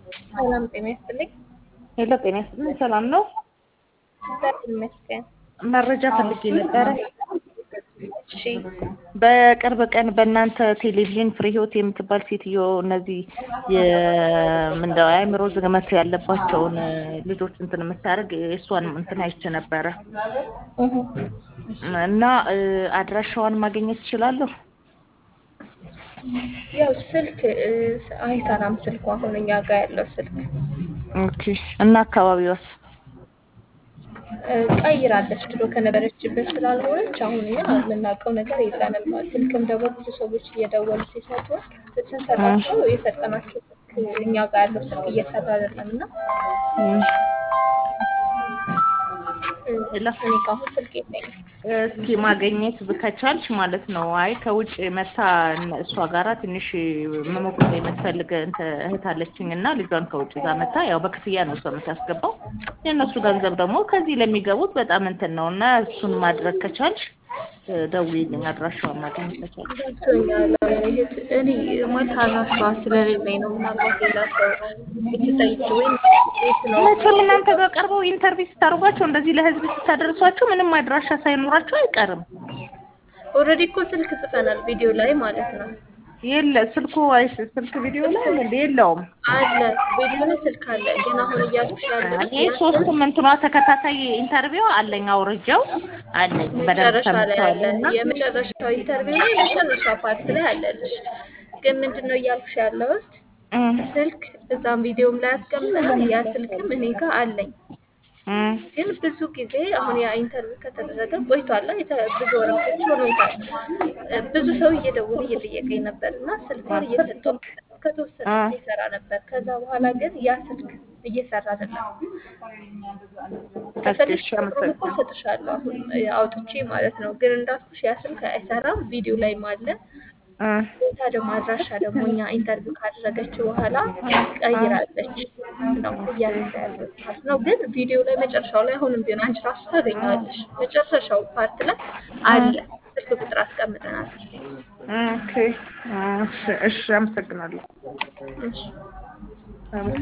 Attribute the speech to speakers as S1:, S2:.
S1: ሰላም ጤና ይስጥልኝ።
S2: ሄሎ ጤና ይስጥልኝ። ሰላም ነው?
S1: እግዚአብሔር ይመስገን።
S2: መረጃ ፈልጌ ነበረ።
S1: እሺ
S2: በቅርብ ቀን በእናንተ ቴሌቪዥን ፍሬ ህይወት የምትባል ሴትዮ እነዚህ የምንደው አእምሮ ዝግመት ያለባቸውን ልጆች እንትን የምታደርግ እሷን እንትን አይቼ ነበረ
S1: እህ
S2: እና አድራሻዋን ማግኘት እችላለሁ?
S1: ያው ስልክ እ፣ አይሰራም ስልኩ አሁን እኛ ጋር ያለው ስልክ
S2: ኦኬ። እና አካባቢዋስ?
S1: እ፣ ቀይራለች ድሮ ከነበረችበት ስላልሆነች አሁን እኛ የምናውቀው ነገር የለንም። ስልክም ደግሞ ብዙ ሰዎች እየደወሉ ሲሰጡ ስንሰጣቸው የሰጠናቸው ስልክ እኛ ጋር ያለው ስልክ እየሰራ አይደለም እና
S2: እም፣
S1: እ፣
S2: ሄሎ
S1: እኔ ጋር አሁን ስልክ የለኝም።
S2: እስኪ ማግኘት ከቻልሽ ማለት ነው። አይ ከውጭ መታ እሷ ጋራ ትንሽ መሞቅር የምትፈልግ እንትን እህት አለችኝ እና ልጇን ከውጭ ጋር መታ ያው በክፍያ ነው እሷ የምታስገባው። የእነሱ ገንዘብ ደግሞ ከዚህ ለሚገቡት በጣም እንትን ነው እና እሱን ማድረግ ከቻልሽ ደውዪልኝ፣ አድራሻዋን ማግኘት ከቻልሽ።
S1: ገብቶኛል። እህት እኔ ማለት አድራሻዋ ስለሌለኝ ነው። ምናልባት ሌላ ሰው ብትጠይቂ ወይም ቤት ነው
S2: መቼም እናንተ ጋር ቀርበው ኢንተርቪው ስታደርጓቸው እንደዚህ ለህዝብ ስታደርሷቸው ምንም አድራሻ ሳይኖራቸው አይቀርም።
S1: ኦልሬዲ እኮ ስልክ ጽፈናል ቪዲዮ ላይ ማለት ነው።
S2: የለ ስልኩ አይስ ስልክ ቪዲዮ ላይ እንደ የለውም።
S1: አለ ቪዲዮ ላይ ስልክ አለ። ግን አሁን እያልኩሽ ያለው
S2: እኔ ሶስቱም እንትኗ ተከታታይ ኢንተርቪው አለኝ አውርጄው አለኝ በደንብ
S1: መጨረሻ ላይ አለ።
S2: ሰምቼዋለሁ እና
S1: የመጨረሻው ኢንተርቪው ላይ መጨረሻ ፓርት ላይ አለልሽ። ግን ምንድን ነው እያልኩሽ ያለሁት
S2: እም፣
S1: ስልክ እዛም ቪዲዮም ላይ አስቀምጠናል። ያ ስልክም እኔ ጋር አለኝ።
S2: እም፣
S1: ግን ብዙ ጊዜ አሁን ያ ኢንተርቪው ከተደረገ ቆይቷል። የተ- ብዙ ወረቶች ሆኖታል። እ፣ ብዙ ሰው እየደወለ እየጠየቀኝ ነበር እና ስልኳን እየሰጠው ከተወሰነ
S2: አ።
S1: ጊዜ ይሰራ ነበር። ከዛ በኋላ ግን ያ ስልክ እየሰራ አይደለም። ከፈለግሽ
S2: እሺ፣
S1: ቁጥሩን እኮ እሰጥሻለሁ አሁን እ፣ አውጥቼ ማለት ነው። ግን እንዳልኩሽ ያ ስልክ አይሰራም። ቪዲዮ ላይም አለ።
S2: እም፣
S1: ቦታ ደግሞ አድራሻ ደግሞ እኛ ኢንተርቪው ካደረገች በኋላ ቀይራለች ነው እያልኩ ያለሁት ማለት ነው። ግን ቪዲዮ ላይ መጨረሻው ላይ አሁንም ቢሆን አንቺ ራሱ ታገኘዋለሽ። መጨረሻው ፓርት ላይ አለ ስልክ ቁጥር አስቀምጠናል።
S2: ኦኬ፣ እሺ፣ እሺ፣ አመሰግናለሁ።
S1: እሺ።
S2: አመሰግናለሁ።